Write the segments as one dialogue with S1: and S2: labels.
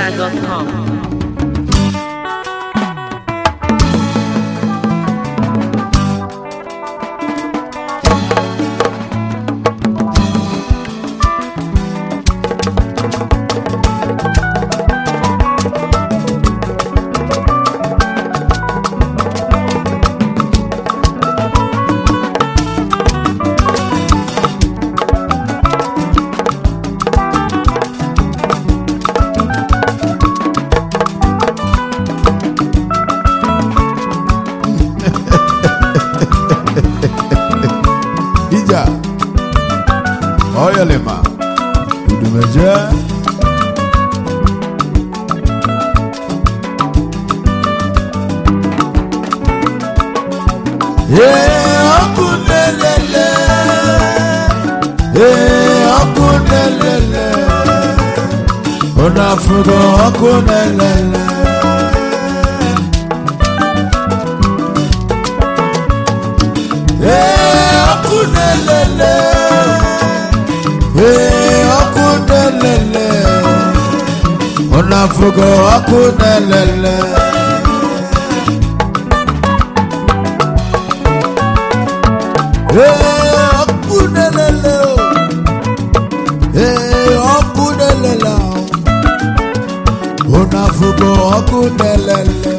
S1: NigerFlavor.com.
S2: Ija Oyelema Udumeje Ee ọkụ lelele Ee ọkụ lelele Ụnụ afụgo ọkụ lelele Ee ọkụ lelele Ee ọkụ lelele Ụnụ afụgo ọkụ lelele Ee ọkụ lelele o. Ee ọkụ lelele o. Ụnụ afụgo ọkụ lelele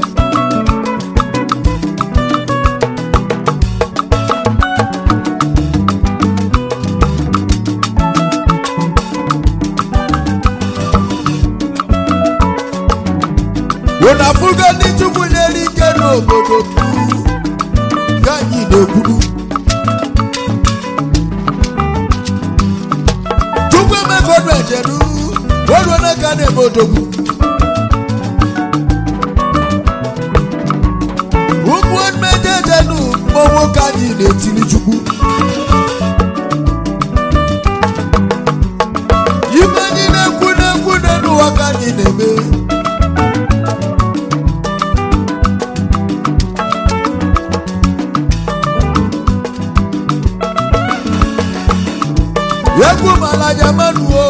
S2: Unu afụgo ndị Chukwu nyere ike n'obodo ka anyị na-ekwuru Chukwu emegodu ejeru oruo n'aka na-eme odogwu ụmụ mmejọ ejenu mmọnwụ ka anyị na-etiri Chukwu ibe anyị na-ekwu na-ekwu n'ụwa ka anyị na-eme egwu malanya mmanụ o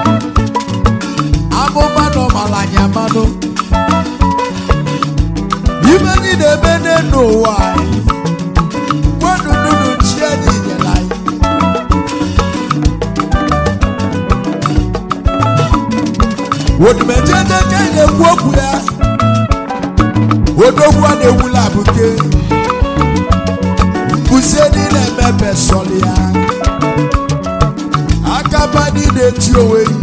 S2: amụma nọ malanya mmanụ ibe anyị na-eme n'elu ụwa anyị gwanụ nunu chi anyị nyere anyị odimeje n'eke anyị na-ekwu okwu ya odogwu a na-ewula abụke mbuze niile emebe sọlị ya akaba niile eti onwe yi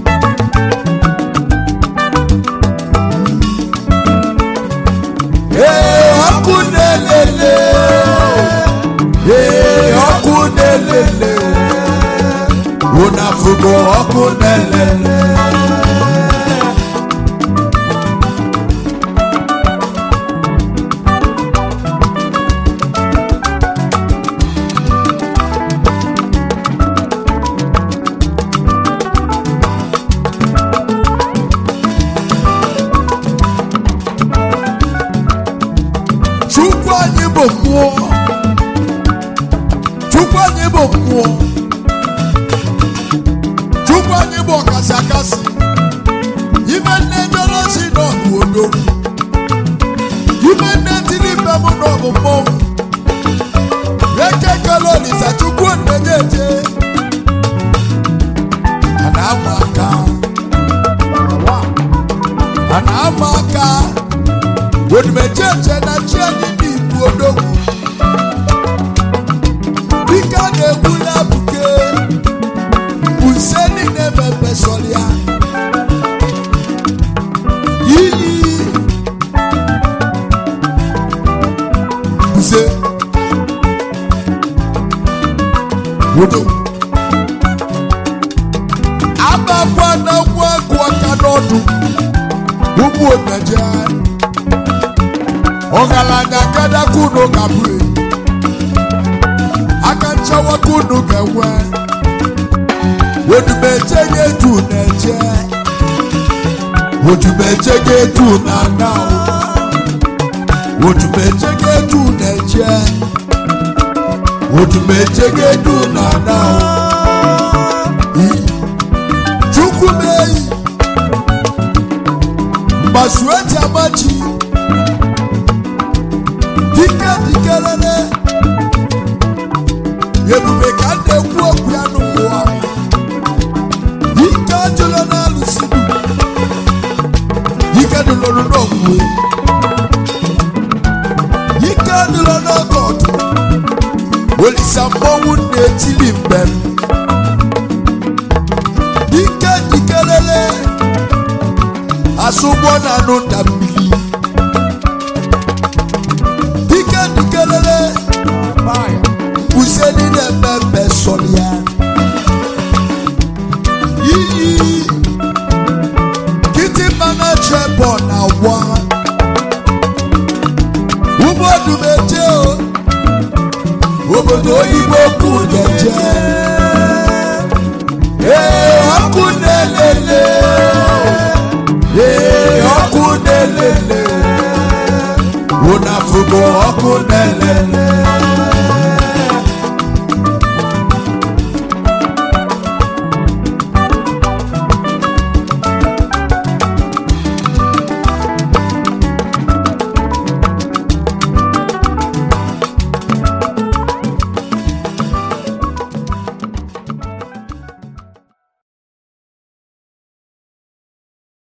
S2: ee ọkụ na-elele ee ọkụ na-elele ụnafụgo ọkụ na-elele Chukwu anyị bụ mmụọ Chukwu anyị bụ mmụọ Chukwu anyị bụ ọkasị akasị ime nne jọrọsi n'ọgụ odogwu ime nne tiri ibe m n'ọgụ mmọnwụ eke kele olisa Chukwu onenye eje a na-ama aka a na-ama aka odimejeje na chi anyị n'igbu odogwu dike a na-egbula buke use niile mepe sọrịa ili use odogwu abakwa na gwa agụ aka n'ọdụ ụmụ omeje ọgaranya kadakunu ga-abụ aka nchawa kunu ga-enwe odumeje ga-etu na-eje odumeje ga-etu na ana odumeje ga-etu na-eje odumeje ga-etu na ana chukwu meyi mgbasu eji amachi dike dikelele ebube ka m na-ekwu okwu ya n'ụwa ike ajụla na-alụsi ike dịlụrụ n'okwue ike adịla n'oge ọdụ olisa mmọnwụ na-etili mbem ike jikelele asụgbọ na anụ nda mmiri ike jikelele useni na-eme mbe sọrọ ya iyi kịtịkpa na chebọ na wa ụmụodumeje obodo oyibo kụ na-eje ee ọkụ na-elele ee ọkụ na-elele ụnafụgo ọkụ na-elele